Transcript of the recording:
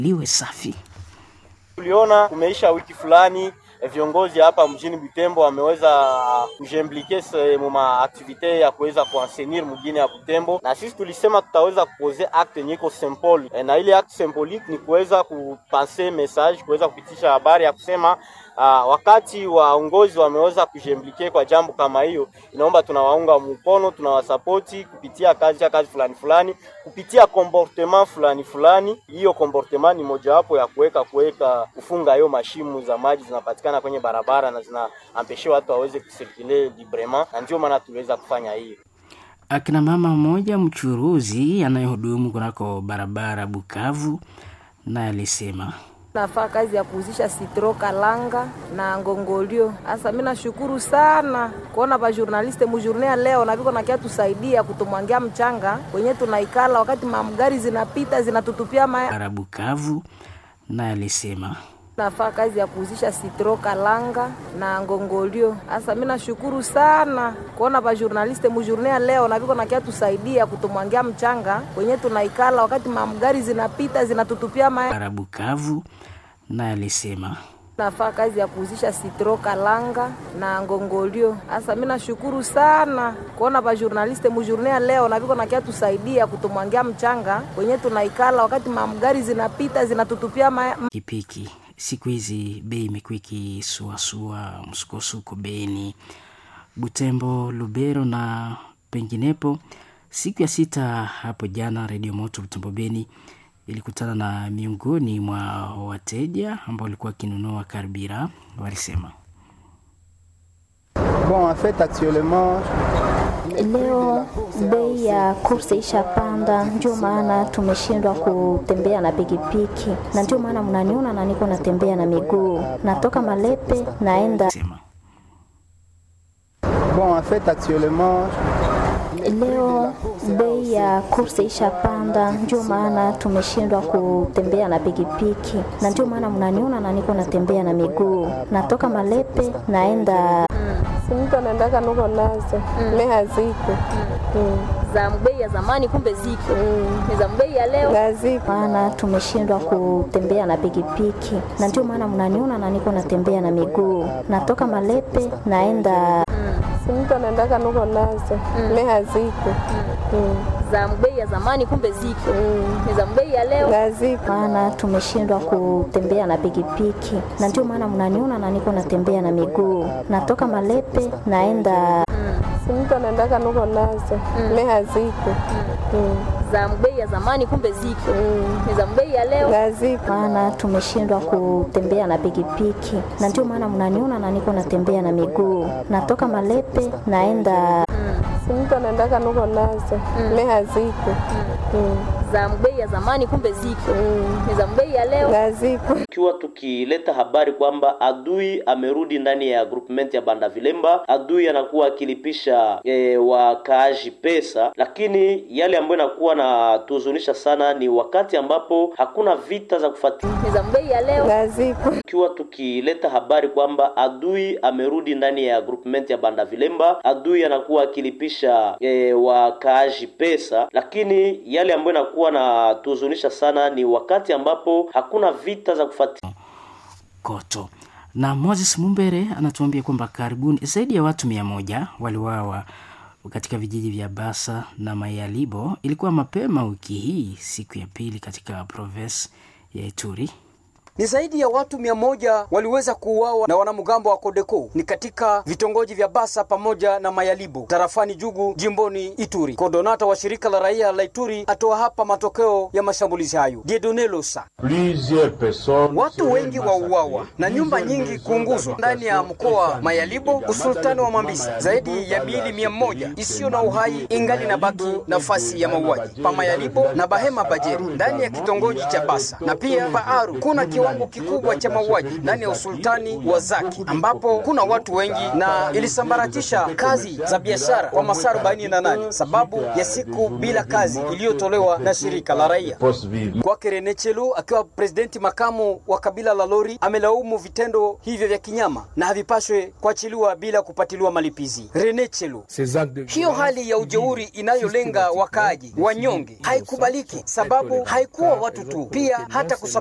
liwe safi. Tuliona kumeisha wiki fulani viongozi hapa mjini Butembo wameweza kujimplike muma aktivite ya kuweza kuenseigner mjini ya Butembo, na sisi tulisema tutaweza kupoze acte yenye iko symbole e, na ile acte symbolique ni kuweza kupanse message, kuweza kupitisha habari ya kusema uh, wakati waongozi wameweza kujimplike kwa jambo kama hiyo, inaomba tunawaunga mkono, tunawasapoti kupitia kazi ya kazi fulani fulani, kupitia comportement fulani fulani. Hiyo comportement ni mojawapo ya kuweka kuweka kufunga hiyo mashimu za maji zinapatikana kwenye barabara na zinaambeshe watu waweze kusirkule librement, na ndio maana tuliweza kufanya hiyo. Akina mama mmoja mchuruzi anayehudumu kunako barabara Bukavu naye alisema nafaa kazi ya kuuzisha sitro kalanga na ngongolio. Hasa mimi nashukuru sana kuona ba journaliste mujurnea leo na viko nakia tusaidia kutumwangia mchanga kwenye tunaikala, wakati mamgari zinapita zinatutupia maya bara Bukavu naye alisema nafaa kazi ya kuuzisha sitro kalanga na ngongolio. Hasa mimi nashukuru sana kuona ba journaliste mujurnea leo na viko nakia tusaidia kutumwangia mchanga kwenye tunaikala, wakati mamgari zinapita zinatutupia maya bara Bukavu naye alisema nafaa kazi ya kuuzisha sitro kalanga na ngongolio. Hasa mimi nashukuru sana kuona ba journaliste mujurnea leo na viko nakia tusaidia kutumwangia mchanga kwenye tunaikala, wakati mamgari zinapita zinatutupia maya pikipiki. Siku hizi bei imekuwa ikisuasua, msukosuko Beni, Butembo, Lubero na penginepo. Siku ya sita hapo jana, Redio Moto Butembo Beni ilikutana na miongoni mwa wateja ambao walikuwa wakinunua karbira, walisema Bon, en fait, actuellement Leo bei ya kursi ishapanda, ndio maana tumeshindwa kutembea na pikipiki, na ndio maana mnaniona na niko natembea na miguu, natoka Malepe naenda sema bon, en fait, actuellement Leo bei ya kursi ishapanda, ndio maana tumeshindwa kutembea na pikipiki, na ndio maana mnaniona na niko natembea na miguu, natoka Malepe naenda mtu anaendaka nuko nazo me haziko za bei ya zamani, kumbe ziko ni za bei ya leo. haziko maana tumeshindwa kutembea na pikipiki, na ndio maana mnaniona na niko natembea na miguu, natoka Malepe naenda mtu anaendaka nuko nazo me haziko za bei ya zamani, kumbe ziko ni za bei ya leo. haziko maana tumeshindwa kutembea na pikipiki, na ndio maana mnaniona na niko natembea na miguu, natoka Malepe naenda mtu anaendaka nuko nazo me haziko za bei ya zamani, kumbe ziko ni za bei ya leo. haziko maana tumeshindwa kutembea na pikipiki, na ndio maana mnaniona na niko natembea na miguu, natoka Malepe naenda mtu anaendaka nuko nazo me haziko za bei ya zamani, kumbe ziko ni za bei ya leo. haziko Ikiwa tukileta habari kwamba adui amerudi ndani ya groupement ya Banda Vilemba, adui anakuwa akilipisha e, wakaaji pesa, lakini yale ambayo inakuwa na tuhuzunisha sana ni wakati ambapo hakuna vita za kufuatilia. ni za bei ya leo. haziko Ikiwa tukileta habari kwamba adui amerudi ndani ya groupement ya Banda Vilemba, adui anakuwa akilipisha e, wakaaji pesa, lakini yale ambayo inakuwa na tuhuzunisha sana ni wakati ambapo hakuna vita za kufuatilia. Koto na Moses Mumbere anatuambia kwamba karibuni zaidi ya watu mia moja waliwawa katika vijiji vya Basa na Mayalibo. Ilikuwa mapema wiki hii, siku ya pili katika province ya Ituri. Ni zaidi ya watu mia moja waliweza kuuawa na wanamgambo wa Kodeko ni katika vitongoji vya Basa pamoja na Mayalibo tarafani Jugu jimboni Ituri. Kodonata wa shirika la raia la Ituri atoa hapa matokeo ya mashambulizi hayo. Diedone Losa. Watu wengi wauawa na nyumba nyingi kuunguzwa ndani ya mkoa Mayalibo, usultani wa Mambisa. Zaidi ya miili mia moja isiyo na uhai ingali na baki nafasi ya mauaji pa Mayalibo na Bahema Bajeri ndani ya kitongoji cha Basa na pia Paaru kuna kiwango kikubwa cha mauaji ndani ya usultani wa Zaki ambapo kuna watu wengi na ilisambaratisha kazi za biashara kwa masaa 48 sababu ya siku bila kazi iliyotolewa na shirika la raia. Kwake Rene Chelu akiwa presidenti makamu wa kabila la Lori amelaumu vitendo hivyo vya kinyama na havipashwe kuachiliwa bila kupatiliwa malipizi. Rene Chelu: hiyo hali ya ujeuri inayolenga wakaaji wanyonge haikubaliki, sababu haikuwa watu tu, pia hata kusab